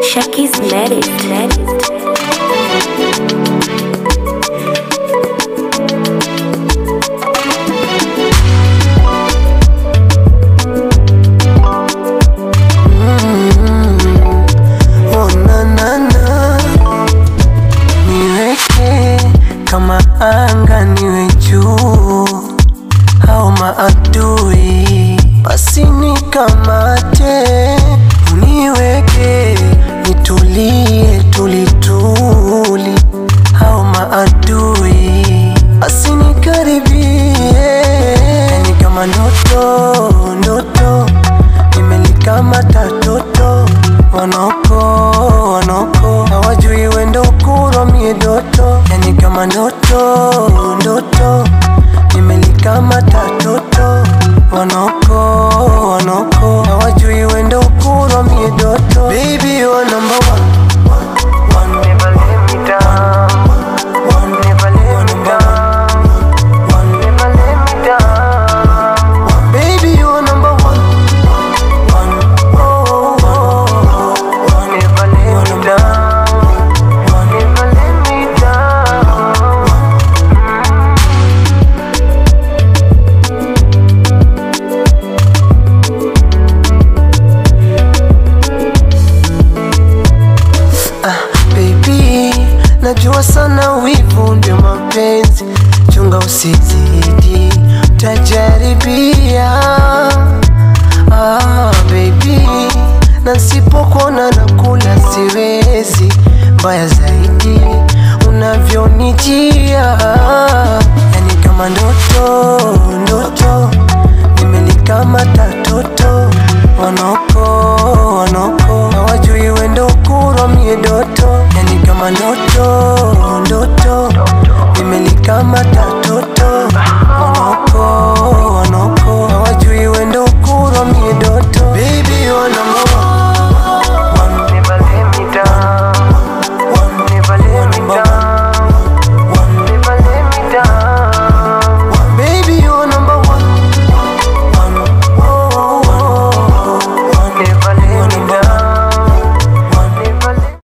Shaki's Medit. Oh, na, na, na. Niweke kama anga niwe juu au maadui basi nikamate uniweke nitulie tulituli au maadui basi nikaribie yani kama ndoto ndoto nimelikamata toto wanoko wanoko hawajui wendo ukuro mie doto yani kama ndoto ndoto nimelikamata toto wanoko wanoko hawajui wendo ukuro mie doto baby you are number one One, never let me down. One, never let me down. One, never let me down. Baby, you are number one. One, oh, oh, oh. One, never let me down. One, never let me down. Baby, najua sana wivu ndio mapenzi, chunga usizidi, tajaribia. Ah, baby, na nsipokuona nakula siwezi, mbaya zaidi unavyonijia, yani kama ndoto ndoto, nimelikamata toto wanoko wanoko hawajui wendo ukuro mie doto yani kama ndoto ndoto nimelikamata